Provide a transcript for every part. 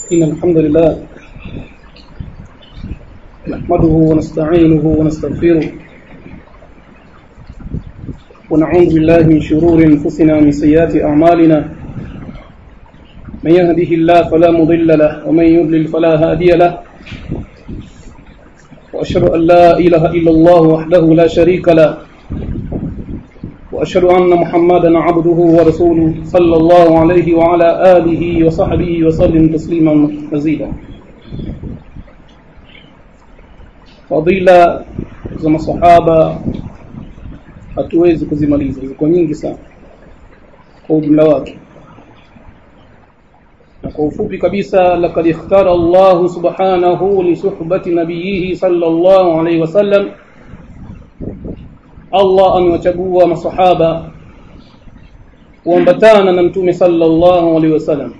إن الحمد لله نحمده ونستعينه ونستغفره ونعوذ بالله من شرور أنفسنا ومن سيئات أعمالنا من يهده الله فلا مضل له ومن يضلل فلا هادي له وأشهد أن لا إله إلا الله وحده لا شريك له وأشهد أن محمدا عبده ورسوله صلى الله عليه وعلى آله وصحبه وسلم تسليما مزيدا fadhila za masahaba hatuwezi kuzimaliza ziko nyingi sana kwa ujumla wake na kwa ufupi kabisa laqad ikhtara Allah subhanahu li suhbati nabiyhi sallallahu alayhi wasallam Allah amewachagua masahaba kuambatana na mtume sallallahu alayhi wasallam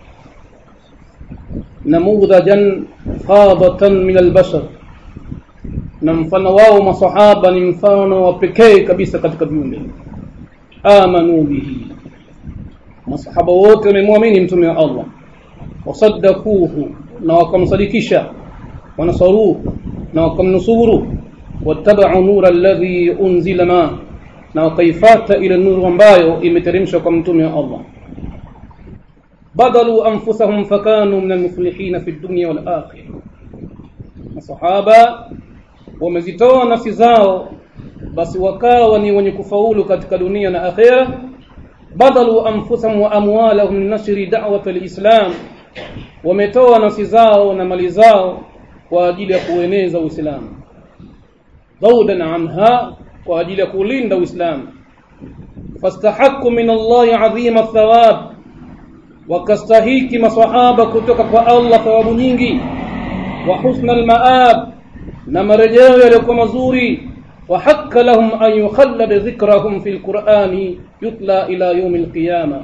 namudhajan fadatan min albashar na mfano wao masahaba ni mfano wa pekee kabisa katika viumbe amanu bihi masahaba wote wamemwamini mtume wa Allah wasaddaquhu na wakamsadikisha wanasaruhu na wakamnusuru wattaba'u nura alladhi unzila ma na wakaifata ile nuru ambayo imeteremshwa kwa mtume wa Allah badalu anfusahum fakanu min almuflihin fi dunya wal akhirah masahaba wamezitoa nafsi zao basi wakawa ni wenye kufaulu katika dunia na akhera badalu anfusahum wa amwalahum nashri da'wat alislam wametoa nafsi zao na mali zao kwa ajili ya kueneza uislamu zawdan anha kwa ajili ya kulinda uislamu fastahaqqu min Allah adhima thawab wakastahiki masahaba kutoka kwa Allah thawabu nyingi wa husna almaab na marejeo yaliokuwa mazuri wa hakka lahum an yukhallad dhikrahum fi alqur'ani yutla ila yawm alqiyama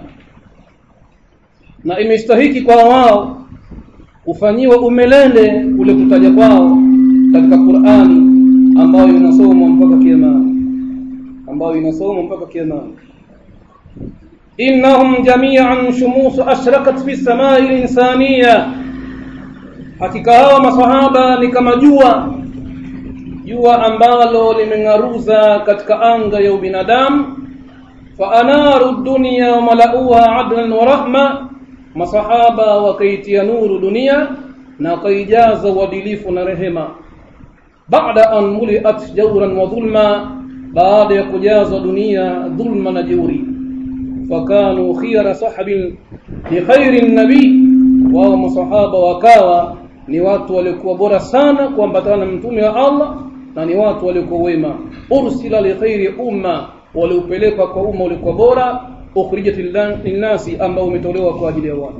na imestahiki kwa wao kufanyiwa umelele ule kutaja kwao katika Qur'ani ambayo inasomwa mpaka kiyama ambayo inasomwa mpaka kiyama innahum jami'an shumus ashraqat fi samai al-insaniyah hakika hawa masahaba ni kama jua jua ambalo limeng'aruza katika anga ya ubinadamu fa anaru dunya wa malauha adlan wa rahma masahaba wakaitia nuru dunia na wakaijaza uadilifu na rehema baada an muliat jawran wa dhulma baada ya kujazwa dunia dhulma na jeuri fakanu khiyara sahabin li khairi nabii wao masahaba wakawa ni watu waliokuwa bora sana kuambatana na mtume wa Allah na ni watu waliokuwa wema ursila li khairi umma waliopelekwa kwa umma uliokuwa bora ukhrijat linnasi ambao umetolewa kwa ajili ya watu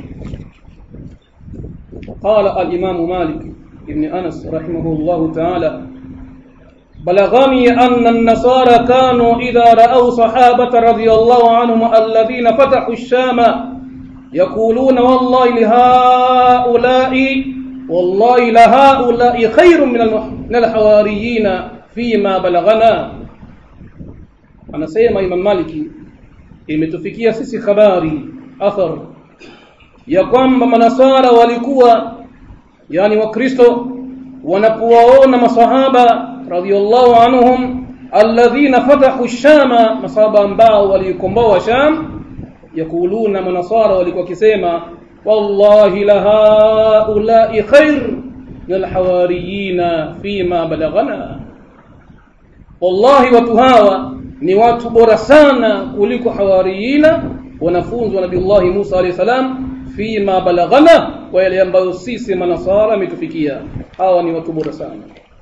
قال الإمام مالك ابن أنس رحمه الله تعالى بلغني أن النصارى كانوا إذا رأوا صحابة رضي الله عنهم الذين فتحوا الشام يقولون والله لهؤلاء والله لهؤلاء خير من الحواريين فيما بلغنا anasema Imam Maliki imetufikia sisi habari athar ya kwamba manasara walikuwa yani wakristo wanapowaona masahaba radhiallahu anhum alladhina fatahu shama masahaba ambao walikomboa sham yakuluna manasara walikuwa kisema wallahi la haula'i khair min alhawariyina fima balaghana wallahi watu hawa ni watu bora sana kuliko hawariyina wanafunzi wa nabiullahi Musa alayhi salam fima balaghana kwa yale ambayo sisi manasara ametufikia hawa ni watu bora sana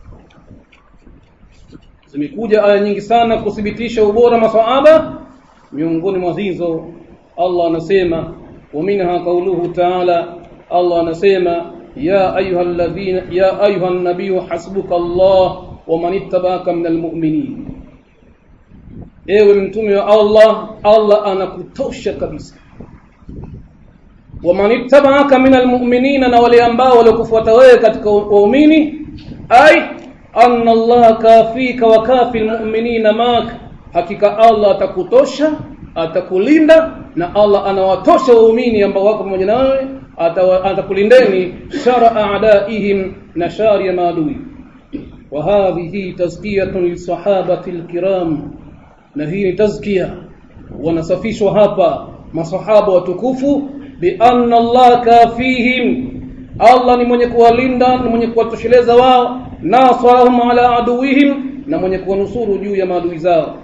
zimekuja aya nyingi sana kuthibitisha ubora masahaba miongoni mwa hizo Allah anasema ومنها قوله تعالى الله anasema يا ايها الذين يا ايها النبي حسبك الله ومن اتبعك من المؤمنين ewe mtume wa Allah Allah anakutosha kabisa waman ittaba'aka minal mu'minina na wale ambao walikufuata wewe katika waumini ai anna Allah kafika wa kafi almu'minina mak hakika Allah atakutosha atakulinda na Allah anawatosha waumini ambao wako pamoja nawe atakulindeni shara a'daihim na shari ya maadui wa hadhihi tazkiyatun lisahabati alkiram na hii ni tazkia wanasafishwa hapa masahaba watukufu bi anna Allah kafihim Allah ni mwenye kuwalinda ni mwenye kuwatosheleza wao nasarahum ala aduwihim na mwenye kuwanusuru juu ya maadui zao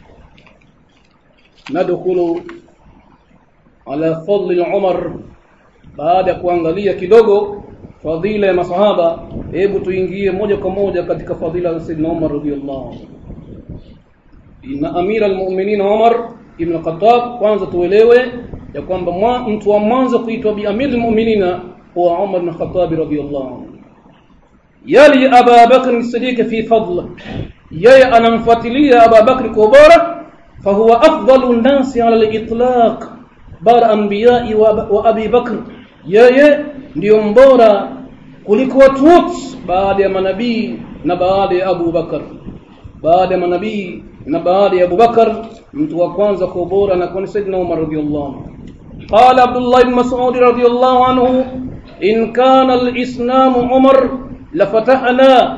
nadkhulu ala fadli Umar baada ya kuangalia kidogo fadhila ya masahaba hebu tuingie moja kwa moja katika fadhila za Sayyidina Umar radhiyallahu anhu inna amira almu'minin Umar ibn Khattab kwanza tuelewe ya kwamba mtu wa mwanzo kuitwa bi amir almu'minina huwa Umar ibn Khattab radhiyallahu anhu yali Abu Bakr as-Siddiq fi fadl yeye anamfuatilia Abu Bakr kwa bora fahuwa afdalu nasi ala al-itlaq bara anbiya'i wa Abi Bakr yeye ndiyo mbora kuliko watu wote baada ya manabii na baada ya Abu Bakar baada ya manabii na baada ya Abu Bakar mtu wa kwanza kwa bora na kwa Sayyidina Umar radhiyallahu anhu قال عبد الله بن مسعود رضي الله عنه إن كان الإسلام عمر لفتحنا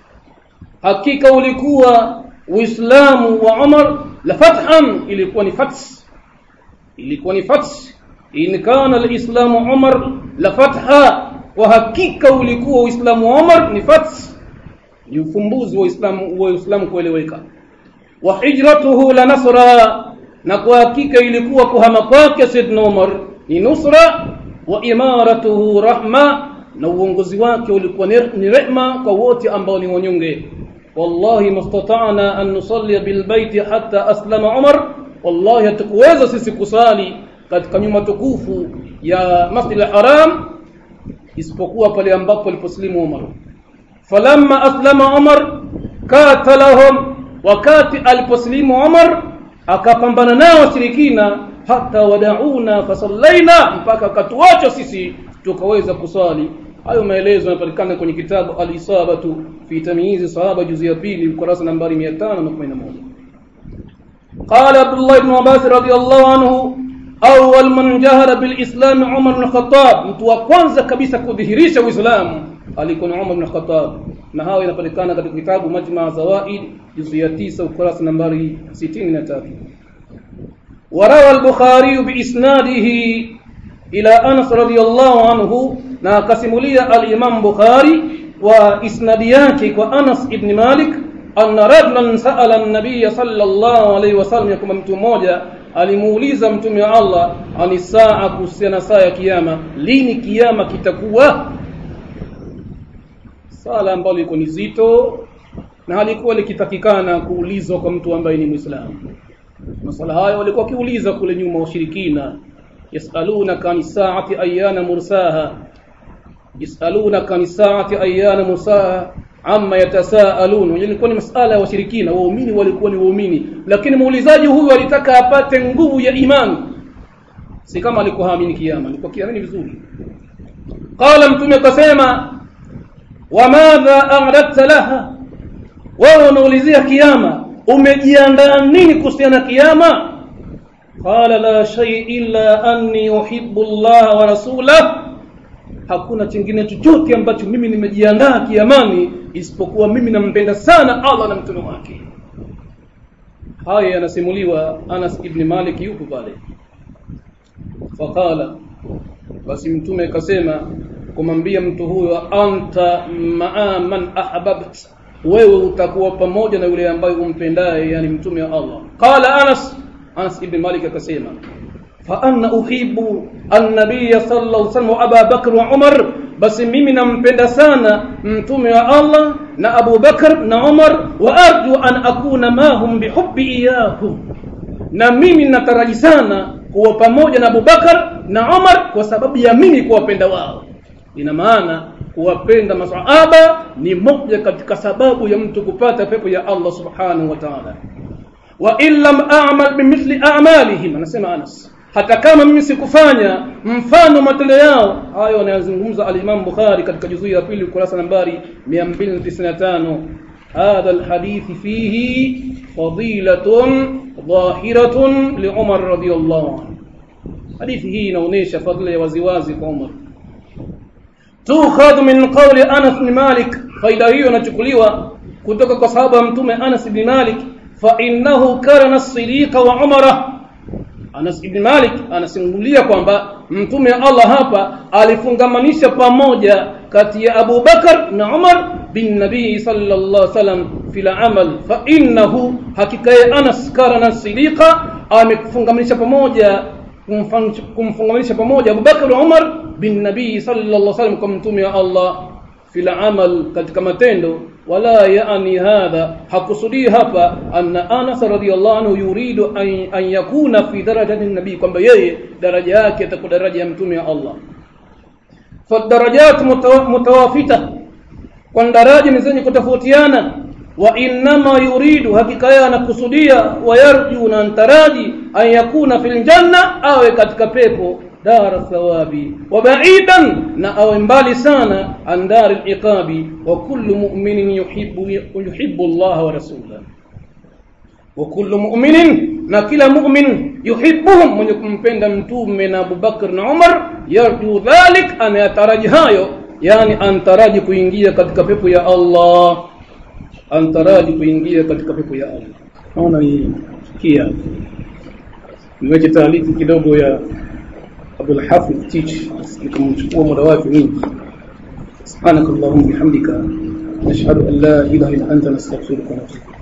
hakika ulikuwa uislamu wa Umar la fathan ilikuwa ni fath ilikuwa ni fath in kana alislamu Umar la fatha wa hakika ulikuwa uislamu wa Umar ni fath ni ufumbuzi wa Uislamu wa Uislamu kueleweka wa hijratuhu la nasra na kwa hakika ilikuwa kuhama kwake Saidna Umar ni nusra wa imaratuhu rahma na uongozi wake ulikuwa ni rehma kwa wote ambao ni wanyonge wallahi mastata'na an nusalli bil baiti hatta aslama Umar wallahi hatukuweza sisi kusali katika nyumba tukufu ya Masjid al-Haram isipokuwa pale ambapo aliposlimu Umar falamma aslama Umar katalahum wakati aliposlimu Umar akapambana nao washirikina hata wadauna fasallaina mpaka akatuacha sisi tukaweza kusali hayo maelezo yanapatikana kwenye kitabu al-isabatu fi tamyiz sahaba juzu ya pili ukurasa nambari 511 قال عبد الله بن عباس رضي الله عنه أول من جهر بالإسلام عمر بن الخطاب mtu wa kwanza kabisa kudhihirisha uislamu alikuwa Umar ibn Khattab na hayo inapatikana katika kitabu Majma' Zawaid juzu ya 9 ukurasa nambari 63 وروى البخاري بإسناده إلى أنس رضي الله عنه na akasimulia al-Imam Bukhari wa isnadi yake kwa Anas ibn Malik anna rajulan sa'ala an-nabiy sallallahu alayhi wasallam kama mtu mmoja alimuuliza mtume wa Allah ani saa kuhusiana saa ya kiyama lini kiyama kitakuwa sala ambalo liko ni zito na halikuwa likitakikana kuulizwa kwa mtu ambaye ni Muislamu masala hayo walikuwa kiuliza kule nyuma washirikina yasalunaka ani saati ayana mursaha yasalunaka ani saati ayana mursaha amma yatasaalun ilikuwa ni masala ya washirikina waumini walikuwa ni waumini lakini muulizaji huyu alitaka apate nguvu ya imani si kama alikuwa haamini kiyama alikuwa kiamini vizuri qala mtume akasema wamadha a'radta laha wewe unaulizia kiyama umejiandaa nini kuhusiana kiyama qala la shay illa anni uhibbu Allah wa rasulahu hakuna chingine chochote ambacho mimi nimejiandaa kiamani isipokuwa mimi nampenda sana Allah na mtume wake haya yanasimuliwa Anas ibn Malik yupo pale faqala basi mtume akasema kumwambia mtu huyo anta maa man ahbabt wewe utakuwa pamoja na yule ambaye umpendaye yani mtume wa Allah qala Anas Anas ibn Malik akasema فأنا أحب النبي صلى الله عليه وسلم وأبا بكر وعمر بس mimi nampenda sana mtume wa Allah na Abu Bakar na Umar wa arju an akuna mahum bihubbi iyahum na mimi nataraji sana kuwa pamoja na Abu Bakar na Umar kwa sababu ya mimi kuwapenda wao ina maana kuwapenda masahaba ni moja katika sababu ya mtu kupata pepo ya Allah subhanahu wa ta'ala wa illam a'mal bimithli a'malihim anasema Anas hata kama mimi sikufanya mfano matendo yao hayo anayozungumza al-Imam Bukhari katika juzuu ya pili ukurasa nambari 295 هذا الحديث فيه فضيلة ظاهرة لعمر رضي الله عنه حديث hii inaonyesha fadhila ya waziwazi kwa Umar tukhadhu min qawli Anas bin Malik faida hiyo inachukuliwa kutoka kwa sahaba mtume Anas bin Malik fa innahu karana as-sidiqa wa umara Anas ibn Malik anasimulia kwamba mtume Allah hapa alifungamanisha pamoja kati ya Abu Bakar na Umar bin Nabii sallallahu alaihi wasallam fil amal fa innahu hakika ya Anas karana sidiqa amekufungamanisha pamoja kumfungamanisha pamoja Abu Bakar na Umar bin Nabii sallallahu alaihi wasallam kwa mtume wa Allah fil amal katika matendo wala yaani hadha hakusudii hapa anna Anas radhiyallahu anhu yuridu an, an yakuna fi darajati nabii kwamba yeye daraja yake itakuwa daraja ya mtume wa Allah fadarajat mutawafita kwa daraja ni zenye kutofautiana wa innama yuridu hakika yeye anakusudia wayarju na antaraji an yakuna fil janna awe katika pepo دار الثواب وبعيدا نأو mbali sana عن دار العقاب وكل مؤمن يحب يحب الله ورسوله وكل مؤمن na kila mu'min yuhibbuhum mwenye kumpenda mtume na Abubakar na Umar yarju dhalik anayataraji hayo yani antaraji kuingia katika pepo ya Allah antaraji kuingia katika pepo ya Allah naona ni kia niweke taarifa kidogo ya أبو الحافظ تيج لكم ومروات منك سبحانك اللهم وبحمدك نشهد أن لا إله إلا أنت نستغفرك ونتوب